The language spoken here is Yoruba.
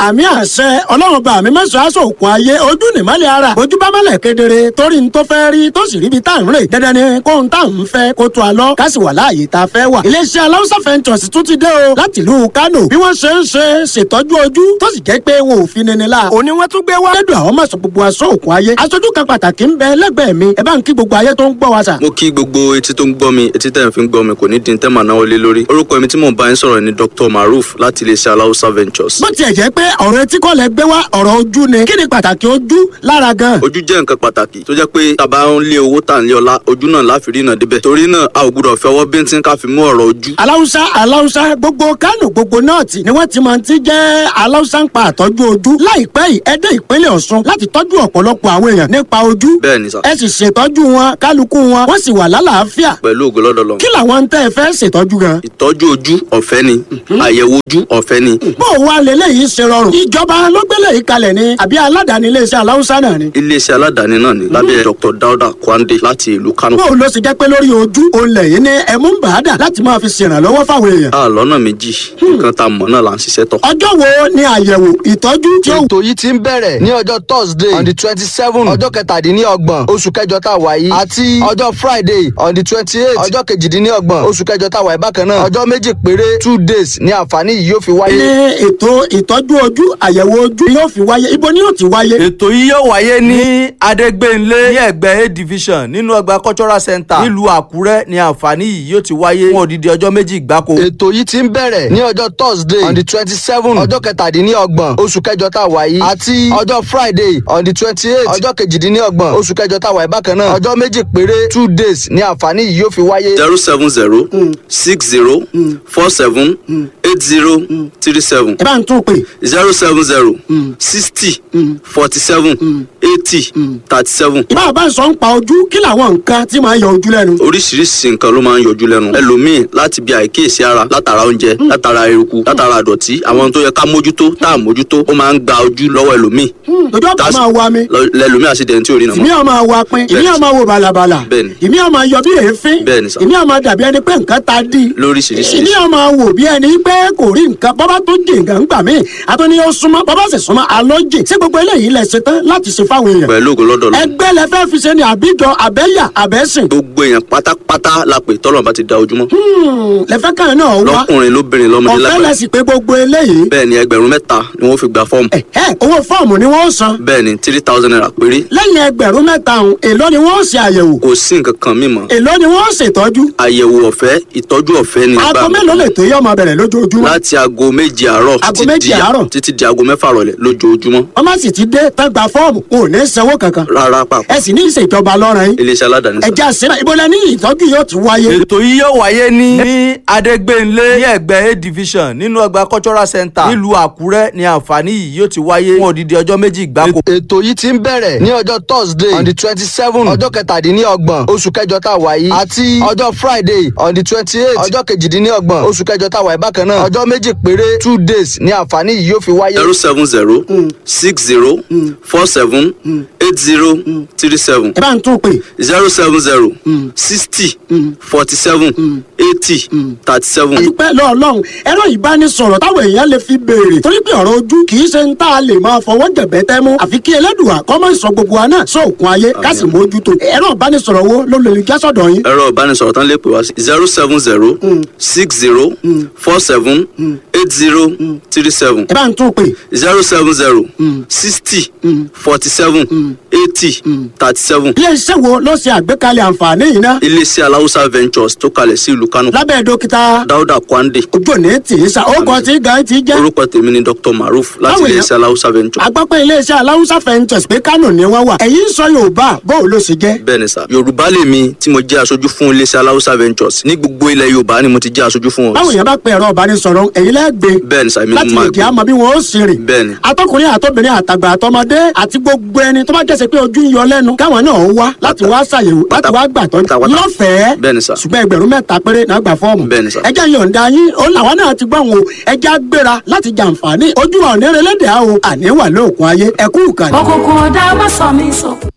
àmì àṣẹ ọlọ́run bá mi mẹ́sàn-án aṣọ òkun ayé ojú nìmọ́lẹ̀ ara ojú bá mọ́lẹ̀ kedere torí n tó fẹ́ rí tó sì ríbi tá à ń rè dandan ni kó n tá à ń fẹ́ kó tó a lọ ká sì wà láàyè tá a fẹ́ wà. iléeṣẹ́ aláwùsá fẹ́ntọ̀sì tún ti dé o láti ìlú Kánò bí wọ́n ṣe ń ṣe ṣètọ́jú ojú tó sì jẹ́ pé wọn ò fi nini la. òní wọ́n tún gbé wá. lẹ́dùn àwọn mọ̀sán gbogbo aṣọ òkun ayé aṣojú kan pàtàkì ń bẹ lẹ́gbẹ̀ẹ́ mi ẹ bá ń kí gbogbo ayé tó ń gbọ́ wa sà. mo kí gbogbo etí tó ń gbọ́ mi etí tẹ̀ ń fi ń gbọ́ mi kò ní dín tẹ́mà náà lé lórí orúkọ mi tí mò ń bá yín sọ̀rọ̀ ni Dr. Maruf láti iléeṣẹ́ aláwùsá ventures. bó tiẹ̀ jẹ́ pé ọ̀rọ̀ etí kọ́ lẹ gbé wá ọ̀rọ̀ ojú ni kí ni pàtàkì ojú lára gan. ojú jẹ́ nǹkan pàtàkì tó jẹ́ pé tàbá ń lé owó tà ń lé ọlá ojú náà láfi rí náà débẹ̀ torí náà a ò gbúdọ̀ fi ọwọ́ bíntín ká fi mú ọ̀rọ̀ ojú. aláwùsá aláwùsá gbogbo Kánò gbogbo nọ́ọ̀tì ni wọ́n ti máa ti jẹ́ aláwùsá ń pa àtọ́jú ojú láìpẹ́ yìí ẹ dé ìpínlẹ̀ Ọ̀ṣun láti tọ́jú ọ̀pọ̀lọpọ̀ àwọn èèyàn nípa ojú bẹ́ẹ̀ ni sà ẹ sì ṣètọ́jú wọn kálukú wọn wọ́n sì wà lálàáfíà pẹ̀lú ògo lọ́dọ̀ lọ. kí làwọn tẹ́ ẹ fẹ́ ṣètọ́jú gan. ìtọ́jú ojú ọ̀fẹ́ ni àyẹ̀wò ojú ọ̀fẹ́ ni bó o wá lélẹ́yìí ṣe rọrùn ìjọba ló gbélé yìí kalẹ̀ ni àbí aládàáni iléeṣẹ́ aláwùsá náà ni. iléeṣẹ́ aládàáni náà ni lábẹ́ Dr. Dauda Kwande láti ìlú Kano. bó o ló ṣe jẹ́ pé lórí ojú òun lẹ́yìn ní ẹ̀mú ń bàádà láti máa fi ṣèrànlọ́wọ́ fáwọn èèyàn. a lọ́nà méjì nǹkan tá a mọ̀ náà là ń ṣiṣẹ́ tọ̀. ọjọ́ wo ni àyẹ̀wò ìtọ́jú tí ó ètò yìí ti ń bẹ̀rẹ̀ ní ọjọ́ thursday on the twenty seven ọjọ́ kẹtàdínlọ́gbọ̀n oṣù kẹjọ tá a wà yìí àti ọjọ́ friday on the twenty eight ọjọ́ kejìdínlọ́gbọ̀n oṣù kẹjọ tá a wà yìí bákan náà ọjọ́ méjì péré two days ní àǹfààní yìí yóò fi ní wáyé. ètò ìtọ́jú ojú àyẹ̀wò ojú yóò fi wáyé ibo ni yóò ti wáyé. ètò yìí yóò wáyé ní adégbénlé ní ẹgbẹ́ a division nínú ọgbà cultural center nílùú àkúrẹ́ ní àǹfààní yìí yóò ti wáyé fún odidi ọjọ́ méjì gbáko. ètò yìí ti ń bẹ̀rẹ̀ ní ọjọ́ thursday on the twenty seven ọjọ́ kẹtàdínlọ́gbọ̀n oṣù kẹjọ tá a wà yìí àti ọjọ́ friday on the twenty eight ọjọ́ kejìdínlọ́gbọ̀n oṣù kẹjọ tá a wà yìí bákan náà ọjọ́ méjì péré two days ní àǹfààní yìí yóò fi wáyé. zero seven zero six zero four seven eight zero three seven ẹ bá ń tún pè zero seven zero sixty forty seven eighty thirty seven ìbá bá ń sọ ń pa ojú kí làwọn nǹkan tí máa ń yọ ojú lẹ́nu. oríṣiríṣi nǹkan ló máa ń yọjú lẹ́nu ẹlòmíì láti bí àìkíyèsí ara látara oúnjẹ látara eruku látara àdọ̀tí àwọn tó yẹ ká mójútó tá à mójútó ó máa ń gba ojú lọ́wọ́ ẹlòmíì ojú ọ̀pá That's- máa wa mi lọ- lẹlòmíì àṣìdẹ̀ntì ò rí ìmí nàmọ́ ọmọ wa pin ìmí ọmọ wo balabala Bẹ́ẹ̀ni. ìmí ọmọ yọ bí èéfín Bẹ́ẹ̀ni sà. ìmí ọmọ dàbí ẹni pé nǹkan ta dí lóríṣiríṣi ìmí ọmọ wò bí ẹni pé kò rí nǹkan bọ́bá tó jì nǹkan gbà mí àtúni ó súnmọ́ bọ́bá sì súnmọ́ alójì sí gbogbo eléyìí lẹ ṣe tán láti ṣe fáwọn èèyàn pẹ̀lú ògo lọ́dọ̀ lọ ẹgbẹ́ lẹ fẹ́ fi ṣe ni àbíjọ àbẹ́yà àbẹ́sìn gbogbo èèyàn pátápátá la pè tọ́lọ̀ bá ti da ojúmọ́ lẹ́fẹ́ kan náà wá lọ́kùnrin lóbìnrin lọ́mọdé ọ̀fẹ́ lágbàá lẹ́sìn pé gbogbo eléyìí bẹ́ẹ̀ ni ẹgbẹ̀rún mẹ́ta ni wọ́n fi gba fọ́ọ̀mù ẹ̀ owó fọ́ọ̀mù ni wọ́n san bẹ́ẹ̀ ni three thousand naira péré lẹ́yìn ẹgbẹ̀rún mẹ́ta ọ̀hún èló ni wọ́n ṣe àyẹ̀wò kò sí nǹkan kan mímọ́ èló ni wọ́n ṣètọ́jú àyẹ̀wò ọ̀fẹ́ ìtọ́jú ọ̀fẹ́ ni aago mélòó lè tó yọ ọmọ bẹ̀rẹ̀ lójoojúmọ́ láti aago méje àárọ̀ Aago títí méje di- àárọ̀? títí di aago mẹ́fà rọ̀lẹ́ lójoojúmọ́ wọ́n má sì ti dé tán gba fọ́ọ̀mù kò ní sanwó kankan rárá pàpọ̀ ẹ sì ní ìṣèjọba lọ́rùn yín iléeṣẹ́ aládàáni sá. ẹ̀já sílẹ̀ ibo lẹ ní ìtọ́jú yóò ti wáyé. ètò yìí yóò wáyé ní ní adégbénlé ní ẹgbẹ́ a division nínú ọgbà cultural center nílùú àkúrẹ́ ní àǹfààní yìí yóò ti wáyé fún odidi ọjọ́ méjì gbáko. ètò yìí ti ń bẹ̀rẹ̀ ní ọjọ́ thursday on the twenty seven ọjọ́ kẹtàdínlọ́gbọ̀n oṣù kẹjọ tá a wà yìí àti ọjọ́ friday on the twenty eight ọjọ́ kejìdínlọ́gbọ̀n oṣù kẹjọ tá a wà yìí bákan náà ọjọ́ méjì péré two days ní àǹfààní yìí yóò fi wáyé. zero seven zero six zero four seven eight zero three seven ẹ bá ń tún pè zero seven zero sixty forty seven eighty thirty seven. dúpẹ́ lọ́ọ̀lọ́hún ẹ̀rọ ìbánisọ̀rọ̀ táwọn èèyàn lè fi béèrè torí pé ọ̀rọ̀ ojú kì í ṣe ń tá a lè máa fọwọ́ jẹ̀bẹ́ tẹ́ mú àfi kí ẹlẹ́dùà kọ́ mọ́ ìsọ gbogbo wa náà sóòkun ayé ká sì mójútó ẹ̀rọ ìbánisọ̀rọ̀ wo ló lè jásọ̀dọ̀ yín. ẹ̀rọ ìbánisọ̀rọ̀ tán lè pè wá sí zero seven zero six zero four seven eight zero three seven ẹ bá ń tún pè zero seven zero sixty forty seven eighty thirty seven iléeṣẹ́ wo ló ṣe àgbékalẹ̀ àǹfààní yìí ná iléeṣẹ́ aláwùsá ventures tó kalẹ̀ sí ìlú Kánò lábẹ́ dókítà Dáúdà Kwande ojú òní tì í sa ó kọ́ tí gan ti jẹ́ orúkọ tèmi ni Dr. Maruf láti Báwo ni- iléeṣẹ́ aláwùsá ventures agbápẹ́ iléeṣẹ́ aláwùsá fẹ́ǹtẹ̀s pé kánò ni wọ́n wà ẹ̀yin ń sọ yorùbá bóun ló ṣe jẹ́ bẹ́ẹ̀ ni sà Yorùbá lèmi tí mo jẹ́ aṣojú fún iléeṣẹ́ aláwùsá ventures ní gbogbo ilẹ̀ Yorùbá ni mo ti jẹ́ aṣojú fún báwo wọn yẹn bá pe ẹ̀rọ ìbánisọ̀rọ̀ ẹ̀yin lẹ́gbẹ̀ẹ́ bẹ́ẹ̀ ni sà èmi ni láti mo lè máa kí a gbé mọ bí wọn ó sì rìn. bẹ́ẹ̀ ni atọkùnrin àtọbìnrin àtàgbà àtọmọdé àti gbogbo ẹni tó bá jẹ́sẹ̀ pé ojú ń yọ lẹ́nu káwọn náà wá láti wá ṣàyẹ̀wò láti wá gbàtọ́ pátápátá. lọ́fẹ̀ẹ́ Bẹ́ẹ̀ ni sà. ṣùgbọ́n ẹgbẹ̀rún mẹ́ta péré náà gbà fọ́ọ̀mù. Bẹ́ẹ̀ ni sà. ẹjẹ́ yọ̀ǹda yín ó làwọn náà ti gbọ́ wọn o ẹjẹ́ gbéra láti jàǹfààní ojú wa ò ní relẹ́dẹ̀ẹ́ o àní wà lóòkun ayé ẹ̀kú ìkànnì. òkùnkùn ọ̀dà má sọ mí sọ.